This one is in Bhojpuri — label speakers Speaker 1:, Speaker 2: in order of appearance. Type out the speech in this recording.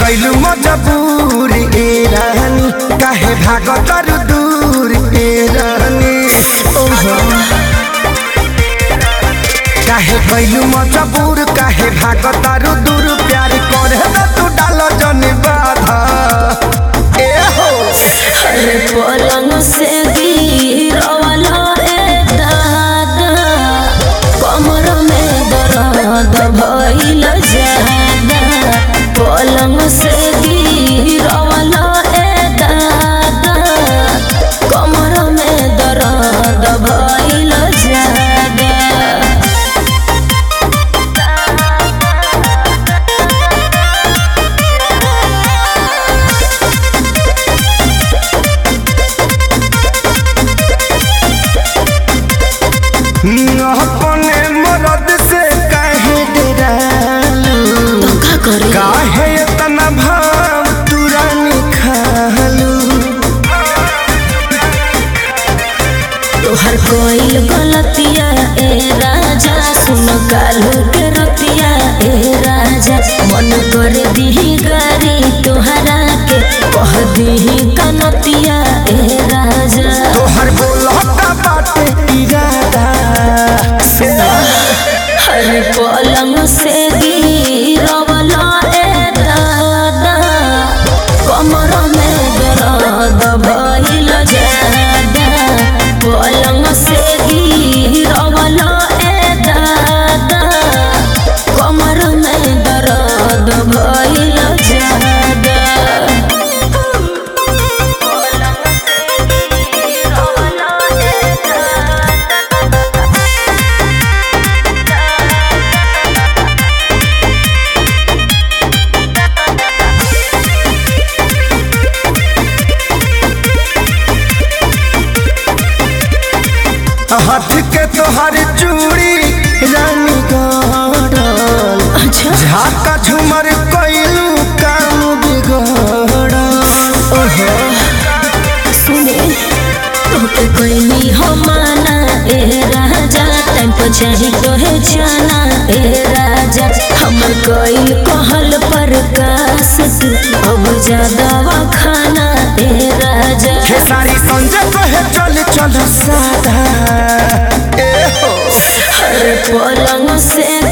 Speaker 1: कैलू मजबूर ए रानी काहे भागत तारू दूर ए रानी ओहो काहे कैलू मजबूर काहे भागत तारू दूर प्यार करे ना तू डाल जन बाधा ए हो
Speaker 2: अरे पलंग से गिरवाला रे दादा कमर में दर्द भइल जादा पलंग से गिरवाला रे दादा कमर में दर्द भइल जादा
Speaker 1: अपने मरद से काहे डरालू
Speaker 2: तो का करे
Speaker 1: काहे इतना भाव तुरानी खालू
Speaker 2: तोहर कोई गलतिया ए राजा सुन कालू के रतिया ए राजा मन कर दीही गारी तोहरा के कह दीही कनतिया ए राजा
Speaker 1: तोहर बोलता बाटे इरादा
Speaker 2: हर पलंग से गिरवला ए दादा कमर में दर्द भइल जादा पलंग से गिरवला ए दादा कमर में दर्द भइल जादा पलंग से गिरवला ए दादा
Speaker 1: हाथ के तोहर चूड़ी रानी गड़ल
Speaker 2: अच्छा
Speaker 1: झाका झूमर कैलू काम बिगड़ल
Speaker 2: ओहो सुने तोके कोई हो माना ए राजा टाइम पर चाही तोहे जाना ए राजा हमर कोई कहल पर कास तू अब ज्यादा खाना ए राजा
Speaker 1: खेसारी संजय कहे चल चल सादा ए हो
Speaker 2: हर पलंग से